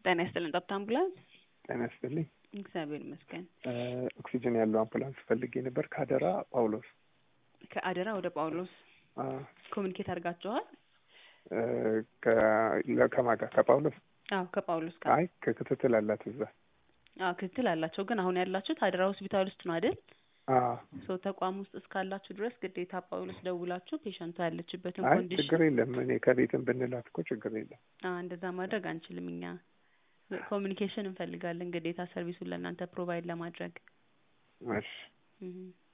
ጤና ይስጥልን። ጠብታ አምቡላንስ። ጤና ይስጥልኝ። እግዚአብሔር ይመስገን። ኦክሲጅን ያለው አምቡላንስ ፈልጌ ነበር ከአደራ ጳውሎስ። ከአደራ ወደ ጳውሎስ ኮሚኒኬት አድርጋችኋል? ከማን ጋር? ከጳውሎስ? አዎ ከጳውሎስ ጋር። አይ ከክትትል አላት እዛ። አዎ ክትትል አላቸው፣ ግን አሁን ያላችሁት አደራ ሆስፒታል ውስጥ ነው አይደል? አዎ ሶ ተቋም ውስጥ እስካላችሁ ድረስ ግዴታ ጳውሎስ ደውላችሁ ፔሸንቷ ያለችበትን አይ ኮንዲሽን ችግር የለም። እኔ ከቤትም ብንላት እኮ ችግር የለም። አዎ እንደዛ ማድረግ አንችልም እኛ ኮሚኒኬሽን እንፈልጋለን ግዴታ ሰርቪሱን ለእናንተ ፕሮቫይድ ለማድረግ እሺ እህ